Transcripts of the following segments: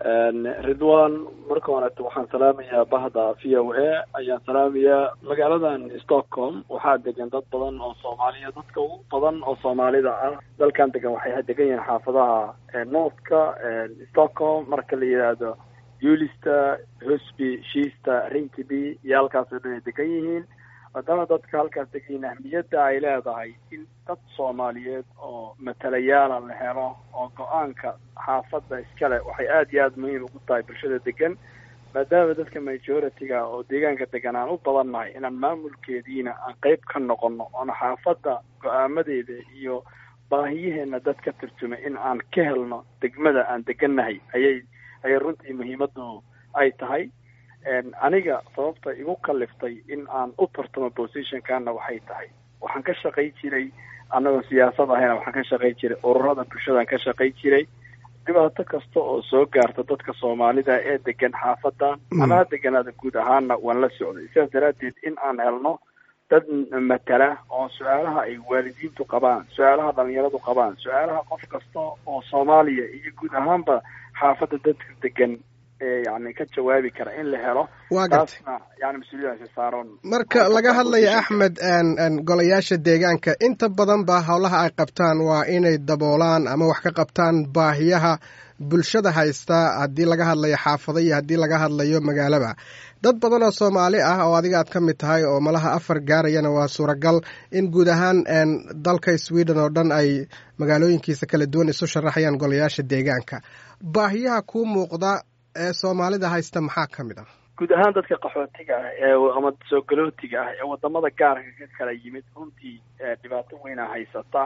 ridwan marka horeeto waxaan salaamayaa bahda v o a ayaan salaamayaa magaaladan stockholm waxaa degan dad badan oo soomaaliya dadka ugu badan oo soomaalida ah dalkan degan waxay degan yihiin xaafadaha northka stockholm marka la yidhaahdo ulista hosby shiista rinkiby iyo halkaas oo dhan ay degan yihiin haddana dadka halkaas degan yihiin ahmiyadda ay leedahay in dad soomaaliyeed oo matalayaala la helo oo go-aanka xaafadda iskale waxay aada iyo aada muhiim ugu tahay bulshada degan maadaama dadka majority-ga oo deegaanka degan aan u badannahay inaan maamulkeediina aan qeyb ka noqono oona xaafadda go-aamadeeda iyo baahiyaheena dad ka turjumay in aan ka helno degmada aan degannahay ayay ayay runtii muhiimaddu ay tahay aniga sababta igu kaliftay in aan u tartamo positionkana waxay tahay waxaan ka shaqay jiray annagoo siyaasad ahayna waxaan ka shaqay jiray ururada bulshadaan ka shaqay jiray dhibaato kasta oo soo gaarta dadka soomaalida ee degan xaafadan ama ha deganaada guud ahaana waan la socday sidaas daraaddeed in aan helno dad matala oo su-aalaha ay waalidiintu qabaan su-aalaha dhalinyaradu qabaan su-aalaha qof kasta oo soomaaliya iyo guud ahaanba xaafadda dadka degan yani ka jawaabi kara in la helo taasna yani mas-uuliyadaasi saaran marka laga hadlayo axmed golayaasha deegaanka inta badan ba howlaha ay qabtaan waa inay daboolaan ama wax ka qabtaan baahiyaha bulshada haysta haddii laga hadlayo xaafado iyo haddii laga hadlayo magaalaba dad badan oo soomaali ah oo adiga aad ka mid tahay oo malaha afar gaarayana waa suuragal in guud ahaan dalka sweden oo dhan ay magaalooyinkiisa kala duwan isu sharaxayaan golayaasha deegaanka baahiyaha kuu muuqda ee soomaalida haysta maxaa ka mid ah guud ahaan dadka qaxootiga ah ee ama soo galootiga ah ee wadamada gaarka ka kala yimid runtii dhibaato weyna haysata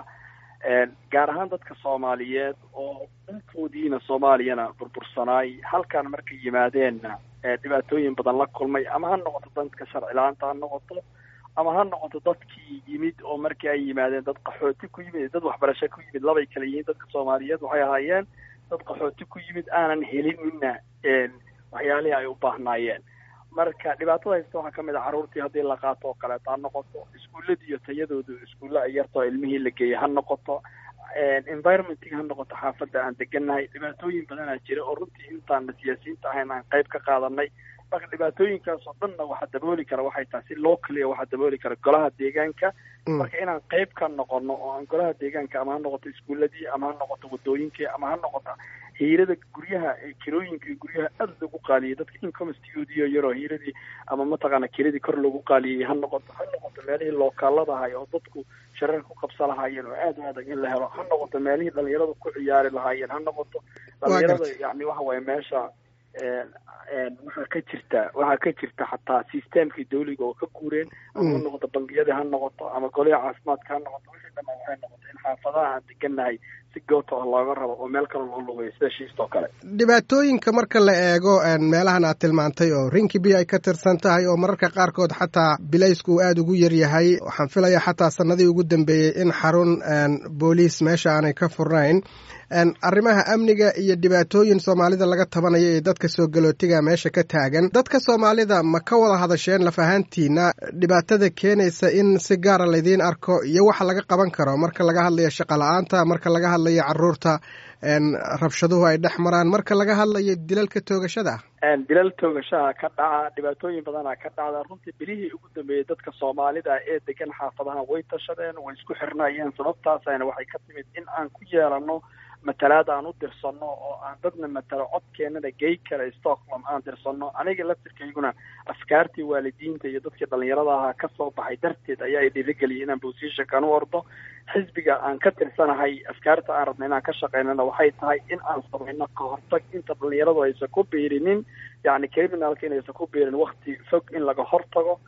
gaar ahaan dadka soomaaliyeed oo dhulkoodiina soomaaliyana burbursanaay halkan markay yimaadeenna dhibaatooyin badan la kulmay ama ha noqoto dadka sharci la-aanta ha noqoto ama ha noqoto dadkii yimid oo markii ay yimaadeen dad qaxooti ku yimid dad waxbarasho ku yimid labay kala yihiin dadka soomaaliyeed waxay ahaayeen dad qaxooti ku yimid aanan helinina waxyaalihii ay u baahnaayeen marka dhibaatada haysta waxaa kamid a carruurtii haddii la qaato oo kaleeto ha noqoto iskuulladi iyo tayadoodu iskuulla ay yartoo ilmihii la geeyay ha noqoto environmentig ha noqoto xaafadda aan degannahay dhibaatooyin badanaa jira oo runtii intaana siyaasiyiinta ahayn aan qayb ka qaadanay marka dhibaatooyinkaas oo dhanna waxaa dabooli kara waxay tahay si loo kaliya waxaa dabooli kara golaha deegaanka marka inaan qayb ka noqono oo aan golaha deegaanka ama ha noqoto iskuuladii ama ha noqoto wadooyinkii ama ha noqoto hiirada guryaha kirooyinka guryaha aada loogu qaaliyay dadka incomestigoodiiyo yaroo hiiradii ama mataqaana kiradii kor loogu qaaliyay ha noqoto ha noqoto meelihii lookaalada ahay oo dadku shareer ku qabsa lahaayeen oo aada u adag in la helo ha noqoto meelihii dhalinyaradu ku ciyaari lahaayeen ha noqoto dhalinyarada yani waxa waye meesha waxaa ka jirta waxaa ka jirta xataa systemkii dawliga oo ka guureen ama ha noqoto bangiyadii ha noqoto ama goliha caafimaadka ha noqoto wixii dhamaan waxay noqoto in xaafadaha aan degannahay si goota ah looga rabo oo meel kale loo lugayo sida shiista oo kale dhibaatooyinka marka la eego meelahan aad tilmaantay oo rinkibi ay ka tirsan tahay oo mararka qaarkood xataa bilaysku uu aada ugu yaryahay waxaan filayaa xataa sanadii ugu dambeeyey in xarun booliis meesha aanay ka furnayn arrimaha amniga iyo dhibaatooyin soomaalida laga tabanayo ee dadka soo galootiga meesha ka taagan dadka soomaalida ma ka wada hadasheen laf ahaantiina dhibaatada keenaysa in si gaara laydiin arko iyo waxa laga qaban karo marka laga hadlayo shaqo la-aanta marka laga hadlayo caruurta rabshaduhu ay dhex maraan marka laga hadlayo dilalka toogashada dilal toogashaha ka dhaca dhibaatooyin badana ka dhacda runtii bilihii ugu dambeeyey dadka soomaalida ee degan xaafadaha way tashadeen way isku xirnaayeen sababtaasayna waxay ka timid in aan ku yeelano matalaad aan u dirsanno oo aan dadna matalo codkeenana gey kara stockholm aan dirsanno aniga laftirkayguna afkaartii waalidiinta iyo dadkii dhalinyarada ahaa kasoo baxay darteed ayaa i dhiirigeliyay inaan positionkan u ordo xisbiga aan ka tirsanahay afkaarta aan rabna inaan ka shaqeynana waxay tahay in aan samayno ka hortag inta dhalinyaradu aysan ku biirinin yacni criminalka inaysan ku biirin wakti fog in laga hortago